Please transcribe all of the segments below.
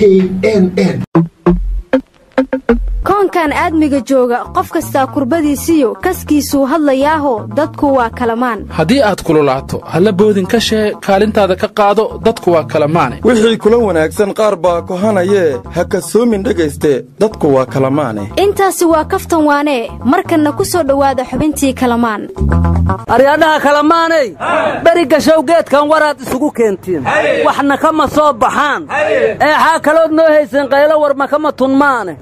knn koonkan aadmiga jooga qof kastaa kurbadiisiyo kaskiisuu hadlayaaho dadku waa kalamaan haddii aad kululaato halla boodin ka shee kaalintaada ka qaado dadku waa kalamaane wixii kula wanaagsan qaar baa kohanayee ha kasoomin dhegayste dadku waa kalamaane intaasi waa kaftan waanee markanna ku soo dhowaada xubintii kalamaan aryadhaha kalamaanay beri gashow geedkan waraad isugu keentiin waxna kama soo baxaan eexaa kalood noo hayseen qaylo warma kama tunmaane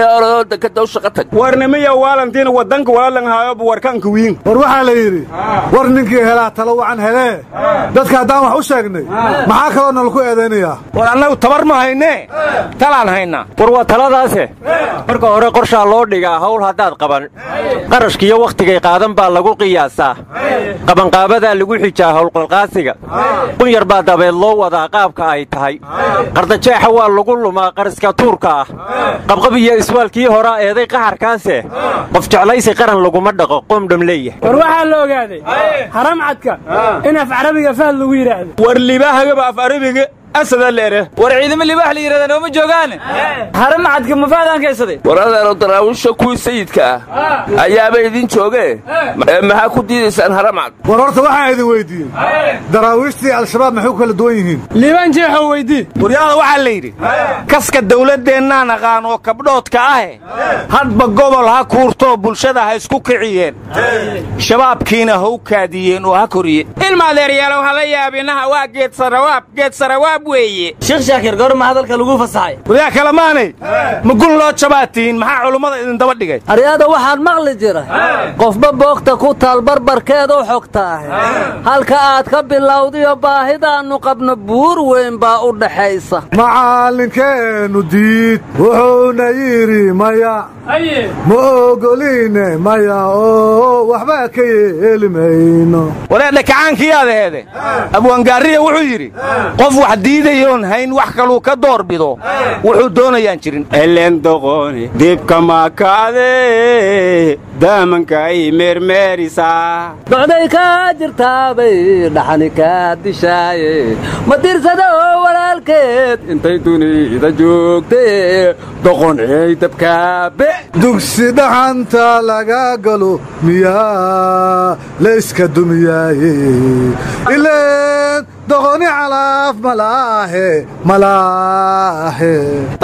warnimiya waalantiina wadanka waalanhaayoba warkanka wiin war waxaa la yidhi war ninkii helaa talo wacan helee dadka haddaan wax u sheegnay maxaa kaloo nalaku eedaynayaa war annagu tabar ma haynee talaan haynaa war waa taladaase marka hore qorshaa loo dhigaa hawl haddaad qaban qarashkiiyo wakhtigay qaadan baa lagu qiyaasaa qabanqaabadaa lagu xijaa howlqalqaasiga qunyar baa dabeed loo wadaa qaabka ay tahay qardajeexa waa lagu lumaa qariska tuurka ah qabqab iyo iswaalkii horaa eeday qaxarkaase qof jeclaysi qaran laguma dhaqo qoomdham leeyahay war waxaa la ogaaday haramcadka in af carabiga fahad lagu yidhaahdo war libaahagaba af arabiga asada leere war ciidamo libaax la yidhahda nooma joogaan haramcadka mafaadaan kaysaday war adeero daraawiisha kuwii sayidka ah ayaaba idin joogee maxaa ku diidaysaan haramcad war horta waxaan idin weyddiiyey daraawiishtii al-shabaab maxay ku kala duwan yihiin liibaan jeexoo weydii waryaada waxaa la yidhi kaska dawladdeennaa naqaan oo kabdhoodka ahe hadba gobol ha kuurtoo bulshada ha isku kiciyeen shabaabkiina ha u kaadiyeen oo ha koriyeen ilmaadeeryaalow hala yaabinaha waa geedsarawaab geedsarawaab weeye sheekh shaakir goorma hadalka lagu fasaxay waryaa kalamaanay ma gun loo jabaatiin maxaa culummada idin daba dhigay aryaada waxaan maqli jira qofba boogta ku taal barbarkeed u xogtaahe halka aad ka bilowdiyo baahidaannu qabno buur weyn baa u dhaxaysa macallinkeennu diid wuxuuna yidhi maya ma ogoliine maya oo waxba ka yeeli mayno wareedha kacaankiyaadaheede abwaangaariya wuxuu yidhi qof wax diidayoon hayn wax kaluu ka door bido wuxuu doonayaan jirin elendoqoni dibka makaade daamankaay meermeerisaa docday kaa jirtaabay dhaxani kaa dishaaye ma dirsada oo walaalkeed intay dunida joogtee doqoney dabkaabe dugsi dhaxanta laga galo miyaa layska dumiyaaye ileen doqoni calaaf malaahe malaahe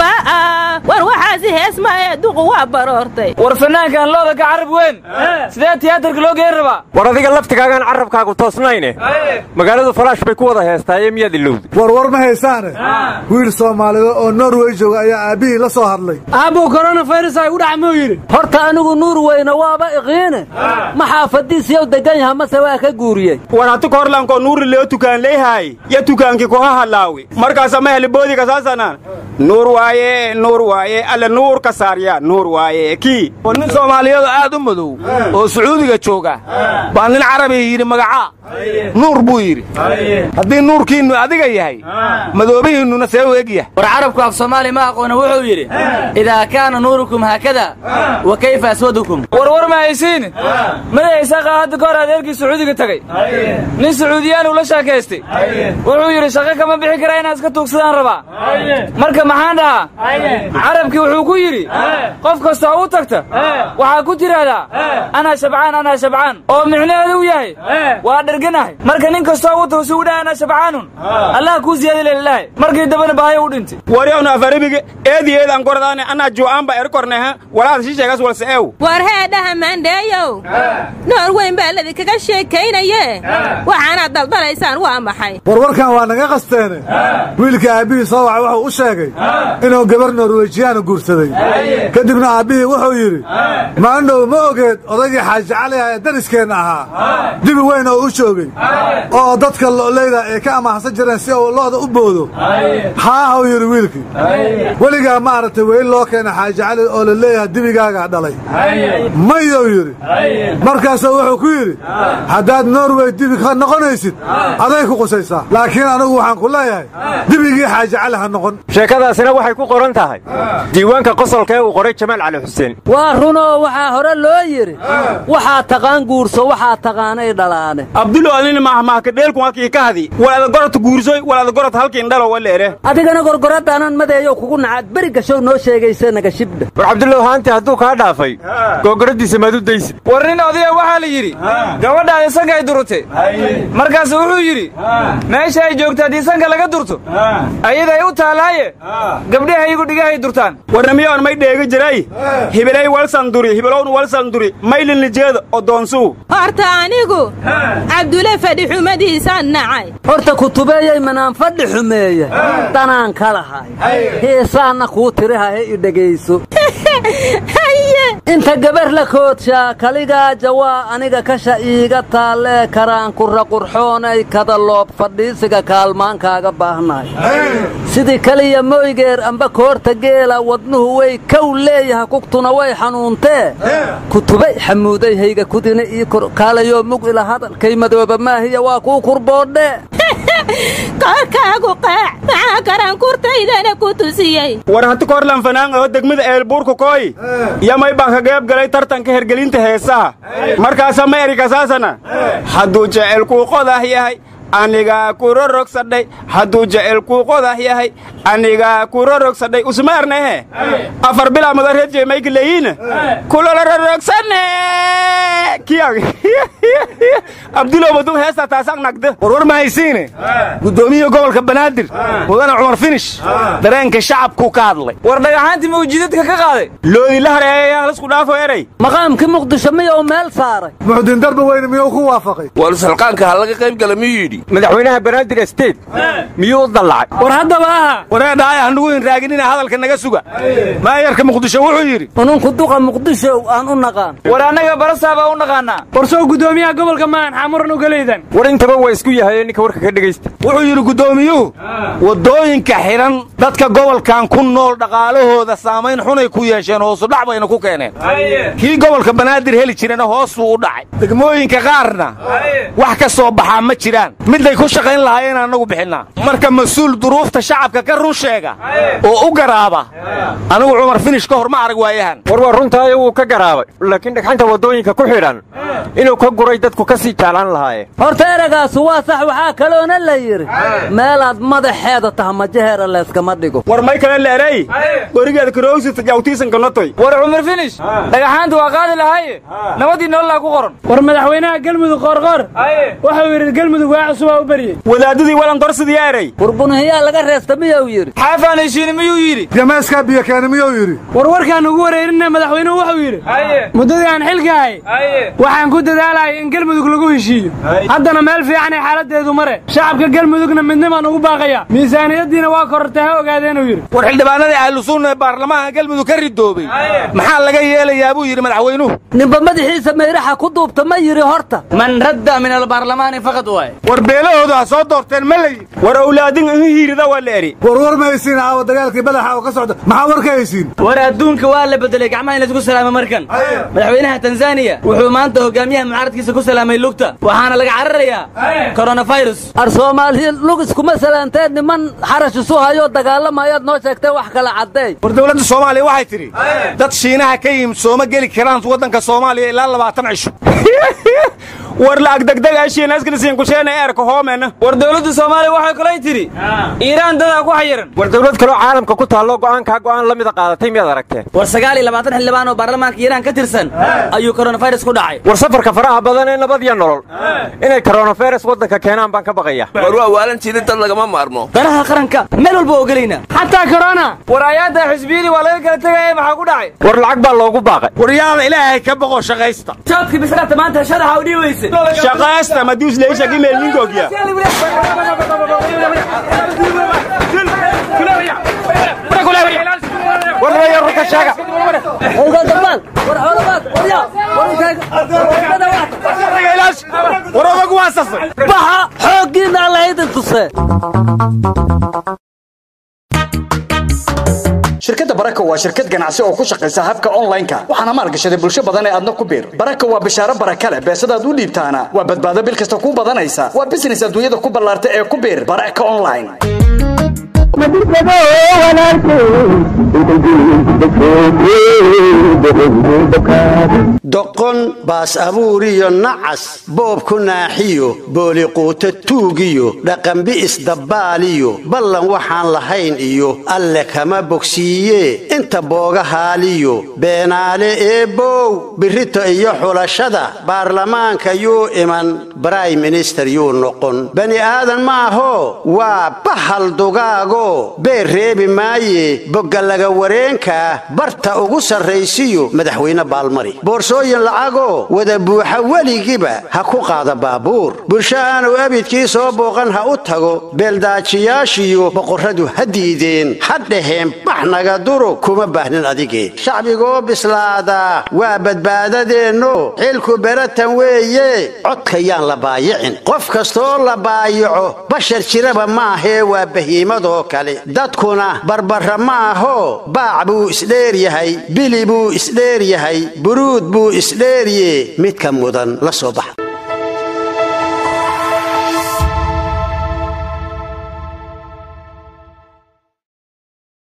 war waxaasi heesmaaye duqu waa baroortay war fanaankan looda ka carab weyn sidee tiyaatarka loo geyn rabaa war adiga laftigaagaan carrabkaagu toosnayne magaaladu falaash bay ku wada heestaaye miyaad ilowda war war ma haysaane wiil soomaaliyeed oo norway jooga ayaa aabbihii la soo hadlay aabbuu koronafayras ay u dhaca muu yidhi horta anigu nuur weyne waaba iqiine ma xaafadiisiyow degan yaha mase waa ka guuriyey war hatu korlanko nuuri leo tukaan leeyahay ya tukaankii koha hadlaawi markaasa ma heliboodiga saasanaan nuur waaye nuur waaye alle nuur ka saarya nuur waaye kii oo nin soomaaliyeed aad u madow oo sacuudiga jooga baa nin carabiga yidhi magacaa nuur buu yidhi haddii nuurkiinnu adiga yahay madoobihiinnuna see u eg yahay war carabku af soomaali ma aqoona wuxuu yidhi idaa kaana nuurukum haakada wa kayfa aswadukum war war ma haysiin madax isaaqa hadda ka hor adeerkii sacuudiga tegey nin sacuudiyaanuu la sheekaystay wuxuu yidhi shaqo kama bixi karaa inaan iska tuugsadaan rabaa marka maxaan dhahaa carabkii wuxuu ku yidhi qof kastoo u tagta waxaa ku tidhaahdaa anaa shabcaan anaa shabcaan oo micnaheedu yahay waa dherganahay marka nin kastoo u tago si u dhaha anaa shabcaanun allah kuu siyaadi lelilaahi markii dambana baahayo u dhintay waryawna afarabiga eedi eedaan kordaane anaa ju'aanba erkorneha walaada shisheegas walse eew war heedhaha maandheeyow noor weyn baa ladinkaga sheekaynaye waxaanaad daldalaysaan waa maxay warwarkan waa naga qasteene wiilka aabbihii soo wacay wuxuu u sheegay inuu gabar norwejiyaana guursaday kadibna aabbihii wuxuu yidhi maandhow ma ogeed odaygii xaaji cali ah ee dariskeenna ahaa dibi weyn oo u joogay oo dadka lo'leyda ay ka amaaxsan jireen si uu lo'da u boodo haahuu yidhi wiilkii weligaa maaragtay weyn loo keena xaaji cali oo la leeyahay dibigaagaa dhalay mayou yidhi markaasuu wuxuu ku yidhi haddaad norway dibi ka noqonaysid aday ku qusaysaa laakiin anigu waxaan ku leeyahay dibigii xaaji cali ha noqon sheekadaasina waxay ku qoran tahay diiwaanka qosolka ee uu qoray jamaal cali xuseen waa runoo waxaa hore loo yidhi waxaa taqaan guurso waxaa taqaanay dhalaane abdulo adina mahmaahka dheelku halkii ka hadi walaada gorod guursoy walaada gorod halkiin dhalo waleere adigana gorgoradaanan madeeyow kugu nacaad beri gashow noo sheegaysa naga shibdha war cabdullow haanti hadduu kaa dhaafay googoradiisa maad u daysid war nin odaya waxaa la yidhi gabadhaadi sanka ay durute markaasu wuxuu yidhi meesha ay joogto haddii sanka laga durto ayaday u taalaaye gabdhaha iyagu dhigahay durtaan warnamiyoon may dheega jiray hibilay walsanduri hibilown walsanduri maylin lijeeda oo doonsuu horta anigu cabdule fadhi xumadiisaan nacay horta kutubeeyey manaan fadhi xumeeye danaan ka lahay heesaanna kuu tirihahe i dhegayso inta gabar la koodshaa kaligaaja waa aniga kasha iiga taallee karaan kurra qurxoonay kada loob fadhiisiga kaalmaankaaga baahnahay sidii kaliya moygeer amba koorta geela wadnuhu way kow leeyaha kugtuna way xanuuntee kutubay xamuuday hayga kudina ii kor kaalayoo mug ila hadalkay madooba maahiya waa kuu kurboodhe koorkaagu qaac maxaa karankurtaydana ku tusiyey war hati korlan fanaan oo degmada eelbuurka kooy yamay baan ka qayb galay tartanka hergelinta heesaha markaasa ma erikasaasana hadduu jecelkuu qodah yahay anigaa ku rorogsadhay hadduu jecelkuu qodah yahay anigaa ku rorogsadhay usma ernehe afar bilaa mudareedjey mayka leeyiina kulala rorogsane kiyag abdulow maduu heesta taasaq nagda warwar ma haysiine guddoomiyaha gobolka banaadir mudane cumar finish dareenka shacabkuu ka hadlay war dhagaxaantii mawjidadka ka qaaday loodi la hareeya halisku dhaafo eray maqaamkii muqdisho miyou meel saaray muxudiin darba weyne miyuu ku waafaqay warsalqaanka ha laga qayb gala miyuu yidhi madaxweynaha banaadir state miyuu u dallacay war haddaba aha wareedhaaya hanugu hinraaginina hadalka naga suga maayarka muqdisho wuxuu yidhi ununku duqa muqdisho aan u naqaan war annaga barasaabaa u naqaannaa war sow guddoomiyaha gobolka maan xamuran ugalaydan war intaba waa isku yahay ninka warka ka dhegaysta wuxuu yidhi guddoomiyuhu waddooyinka xidhan dadka gobolkan ku nool dhaqaalahooda saamayn xunay ku yeesheen hoosudhac bayna ku keeneen kii gobolka banaadir heli jirana hoosuu u dhacay degmooyinka qaarna wax ka soo baxaa ma jiraan midday ku shaqayn lahaayeen annagu bixinnaa marka mas-uul duruufta shacabka ka run sheega oo u garaaba anigu cumar finish ka hor ma arag waayahan war waa runtaayo wuu ka garaabay laakiin dhagxanta waddooyinka ku xidhan inuu ka guray dadku ka sii jeclaan lahaayeen horta eragaasu waa sax waxaa kaloona la yidhi meelaad madaxeeda taha majaheera layskama dhigo war may kale leerey gorigeeda karoogsita jawtiisanka notoy war cumar finish dhagaxaanta waa qaadi lahaaye nabadii nololaa ku qoran war madaxweynaha gelmudug qoorqoor wuxuu yidhi gelmudug waa cusubaa u beryey wadaadadii walan dorsidii eray warbunhiyaa laga reesta miyuu yidhi xaafaan heshiini miyuu yidhi jameeskaa biyo keena miyuu yidhi war warkaan ugu wareerinna madaxweynuhu wuxuu yidhi muddadii aan xilka ahay waxaan ku dadaalayay in gelmudug lagu heshiiyo haddana meel fiicanay xaaladdeedu mare shacabka gelmudugna midnimaan ugu baaqaya miisaaniyaddiina waa korortay ha ogaadeenuu yidhi war xildhibaanadii ahlusunna ee baarlamaanka gelmudug ka ridoobay maxaa laga yeelayaa buu yidhi madaxweynuhu ninba madaxiisa mayraxa ku duubta ma yidhi horta man radda min albaarlamaani faqad waay war beelahoodu ha soo doorteen ma la yidhi war awlaadin ihi hiirida waa la eri warwar ma haysiin aawa dagaalkii badaxa oo ka socda maxaa war ka haysiin war adduunka waa la bedelay gacmaha in laisku salaamo markan madaxweynaha tanzaniya wuxuu maanta hogaamiyaha mucaaradkiisa ku salaamay lugta waxaana laga cararayaa koronafirus ar soomaaliya lug iskuma salaanteen niman xarash isu hayoo dagaalamayaad noo sheegtay wax kala caddeey war dowladda soomaaliya waxay tidhi dad shiinaha ka yimid sooma geli karaan waddanka soomaaliya ilaa labaatan cisho war la'ag degdegaashiinaskilisiinkusheena eerka hoomena war dowladda soomaaliya waxay kalay tidhi iiraan dadaa ku xayiran war dowlad kaloo caalamka ku taallo go'aankaa go'aan la mida qaadatay miyaad aragteen war sagaal iyo labaatan xildhibaan oo baarlamaanka iiraan ka tirsan ayuu koronafirus ku dhacay war safarka faraha badan ee nabad iyo nolol inay koronafirus waddanka keenaan baan ka baqaya war waa waalan jirin dad lagama maarmo danaha qaranka meel walba oo gelaynaa xataa korona war ayaanta xisbiyadii waa laga kala tegaya maxaa ku dhacay war lacag baa loogu baaqay war yaada ilaahay ka boqo shaqaysta joodkii bislaata maanta shadaxa u dhiibayse shaqaysta madius leisha gimeel ninkoogiya warnaya runta sheega war odag waa sasay baxa xooggiinna alla idin tuse shirkadda baraka waa shirkad ganacsi oo ku shaqaysa habka online-ka waxaana maalgashaday bulsho badan ee aadna ku biir baraka waa bishaaro baraka leh beesadaad u dhiibtaana waa badbaado bil kasta ku badanaysa waa business adduunyada ku ballaarta ee ku biir baraka online doqon baas abuuriyo nacas boob ku naaxiyo booliquuta tuugiyo dhaqanbi'is dabbaaliyo ballan waxaan lahayn iyo alle kama bogsiiye inta booga haaliyo beenaale eebbow birrito iyo xulashada baarlamaanka yuu iman brime minister yuu noqon bani aadan maaho waa bahal dugaago beer reebi maaye boggalaga wareenka barta ugu sarraysiyo madaxweyne baalmari boorsooyin lacagoo wada buuxa weligiba ha ku qaada baabuur bulsho aanu abidkii soo booqan ha u tago beeldaajiyaashiyo boqorradu ha diideen ha dhaheen bax naga duro kuma baahnin adigee shacbigoo bislaada waa badbaadadeenno xilku beratan weeye codkayaan la baayicin qof kastoo la baayico bashar jiraba maahee waa bahiimadoo kale dadkuna barbara ma aho baac buu isdheer yahay bili buu isdheer yahay buruud buu isdheerye midka mudan la soo baxa